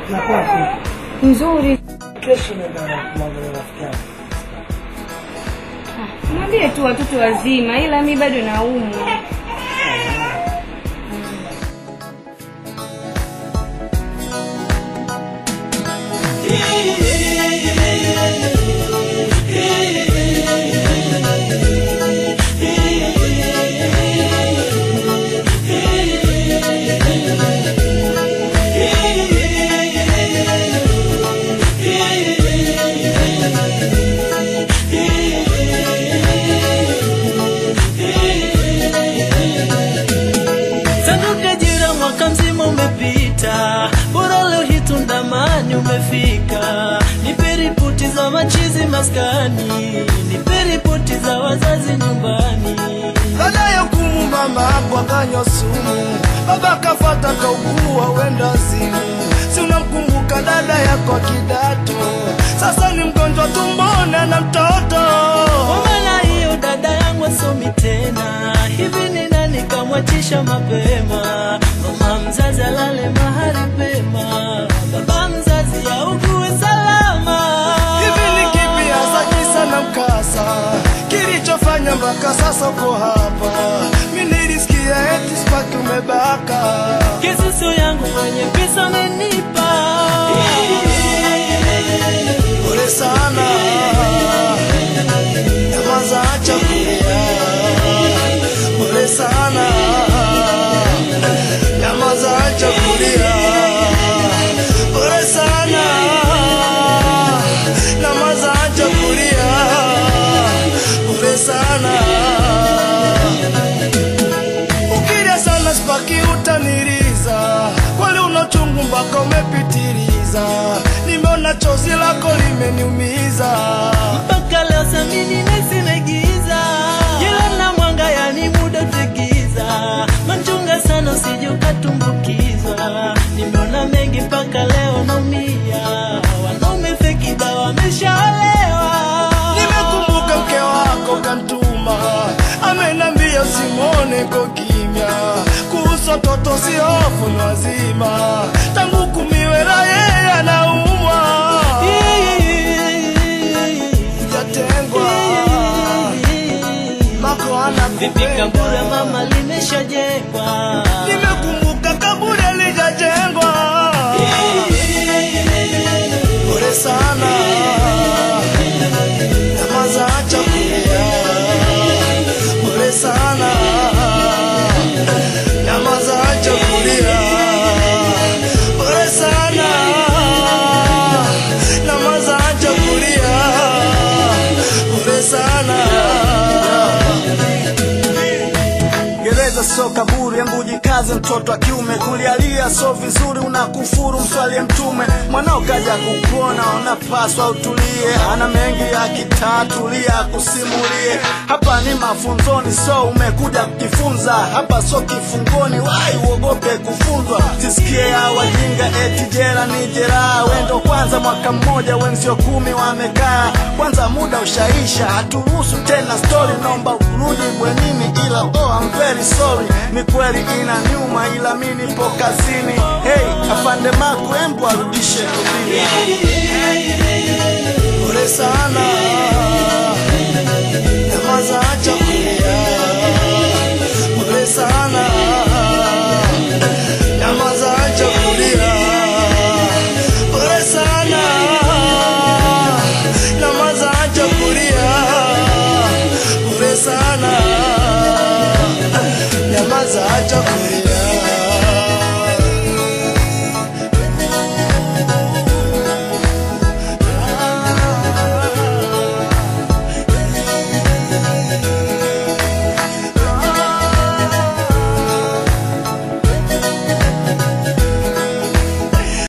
Nakuwa vipi? Nzuri. Kesho naenda kumwangalia rafiki yangu. Ah, Mwambie tu watoto wazima, ila mi bado naumwa. Sanduka jira mwaka mzima umepita, bora leo hii tundamani umefika. Nipe ripoti za machizi maskani, nipe ripoti za wazazi nyumbani. Baada ya kumu mama hapo akanywa sumu, baba kafata kaugua wenda zimu. Si unamkumbuka dada yako kidato, sasa ni mgonjwa tumboni na mtoto. Kwa maana hiyo dada yangu asomi tena, hivi ni nani kamwachisha mapema? Mama mzazi alale mahali pema, baba mzazi augue salama. Hivi ni kipi hasa kisa na mkasa kilichofanya mpaka sasa uko hapa? Mi nilisikia eti spaki umebaka. Kisusu yangu mwenye pesa amenipa Pole sana, nyamaza, acha kulia. Pole sana, nyamaza, acha kulia. Pole sana, nyamaza, acha kulia. Pole sana, ukilia sana spaki utaniliza, kweli una chungu mpaka umepitiliza. Nimeona chozi lako limeniumiza. mpaka leo samini nesimegiza jila na mwanga yani muda utegiza machunga sana usije ukatumbukizwa nimeona mengi mpaka leo naumia wanaume fekida wameshaolewa Nimekumbuka mke wako kantuma, amenambia usimwone ko kimya, kuhusu watoto si hofu ni wazima, tangu kumiwela yeye anaumwa, jatengwa mako vipi kaburi ya anakupenda. mama limeshajengwa Nimekumbuka kaburi alijajengwa, pole sana, nyamaza, acha kulia, pole sana, nyamaza, acha kulia, pole sana, nyamaza, acha kulia, pole sana. gereza sio kaburi, embu jikaze mtoto wa kiume, kulialia so vizuri, unakufuru mswalie mtume. Mwanao kaja kukuona, unapaswa utulie, ana mengi ya kitatulia kusimulie. Hapa ni mafunzoni, so umekuja kujifunza, hapa so kifungoni, wai uogope kufunzwa. Sisikie ya wajinga eti jera ni jeraha, wendo kwanza mwaka mmoja, wenzio kumi wamekaa, kwanza muda ushaisha, haturuhusu tena story, naomba urudi bwenini, ila oh, I'm very sorry, ni kweli ina nyuma, ila mi nipo kazini. Hey, afande Maku, embu arudishe kudini.